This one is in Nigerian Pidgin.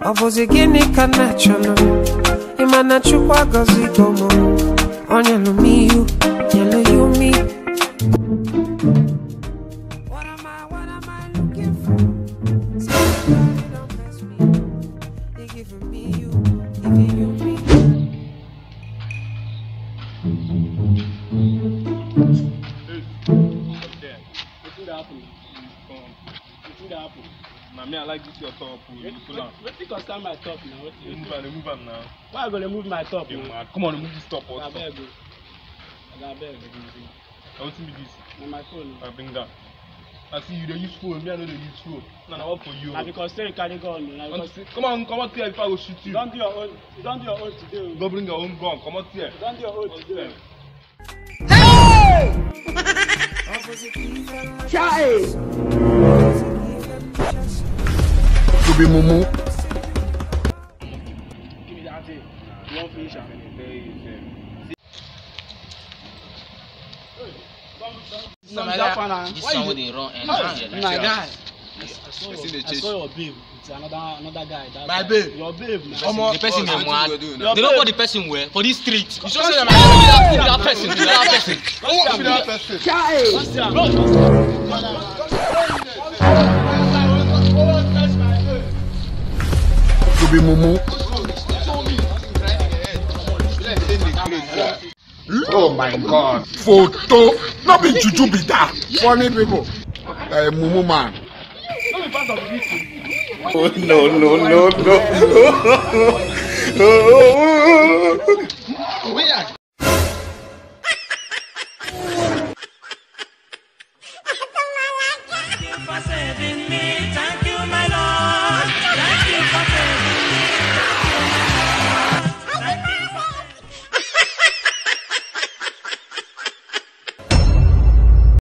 ọ bụzi gịnị ka nna chọrọ ịma na chukwu agọzigo m ọ nyelụ m ihu nyelụ ya umi What am I, what am I looking for? Somebody don't mess me. They giving me you, giving you me. there. Wetin dey happen? Come. Wetin dey happen? Na me I like this your top. oh, You pull am. Wetin concern my top na? You Wetin? move am, dey move am now. Why I go dey move my top You na? mad. Come on, move this top also. Abeg o. Abeg. Na wetin be this? Na my phone. o. I bring that. I see you dey use phone, me I no dey use phone. Na na work for you. Na because say you carry gun o. Na Come because Come on, come out here before I go shoot you you. don do your own you don do your own today o. Go bring your own gun, come out here. You don do your own today o. to be mumu. Give me that thing. You wan finish am? No, my That guy, one na- this why song you wey dey- dey run and Hey, down my here. guy. I saw Person dey your I chase saw your babe with another another guy. That My guy. babe? Your babe na. Omo, The person oh, dey wetin mad. you go do Your now? They don't babe- call the person well for this street. You sure say Don't na see my am. be that person, be that person. Who be that person? Don't see am. To be mumu. Oh my God. Photo. No be juju be that. Funny people. Uh, mumu man. No be part of the meeting. Oh, no, no, no, no.